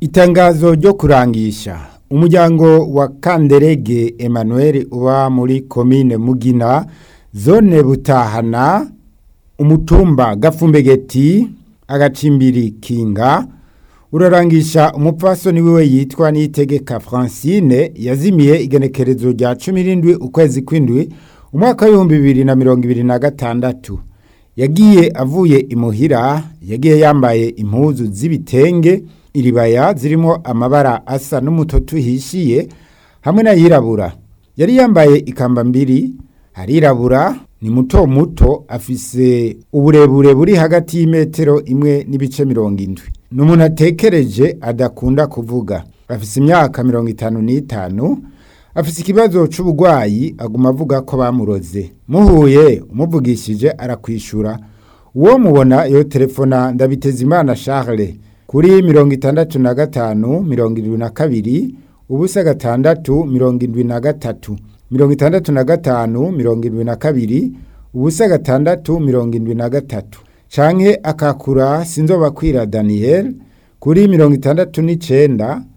Itangazo ryo kurangisha umuryango wa Kanderege Emmanuel uba muri komine Mugina zone Butahana umutumba Gafumbegeti agacimbiri Kinga urarangisha umupfasoni wiwe yitwa Niyitegeka Francine yazimiye igenekerezo rya 17 ukwezi kwindwi umwaka w'ibihumbi bibiri na mirongo ibiri na gatandatu yagiye avuye imuhira yagiye yambaye impuzu z'ibitenge iribaya zirimo amabara asa n'umutoto uhishiye hamwe n'ayirabura yari yambaye ikamba mbiri arirabura ni muto muto afise uburebure buri hagati y'imetero imwe n'ibice mirongo indwi ni umuntu atekereje adakunda kuvuga afise imyaka mirongo itanu n'itanu afise ikibazo c'uburwayi aguma avuga ko bamuroze muhuye umuvugishije arakwishura uwo mubona yo telefona ndabitezimana Charles kuri mirongo itandatu na gatanu mirongo irindwi na kabiri ubusa gatandatu mirongo indwi na gatatu mirongo itandatu na gatanu mirongo indwi na kabiri ubusa gatandatu mirongo indwi na gatatu canke akakura sinzobakwira Daniel kuri mirongo itandatu n'icenda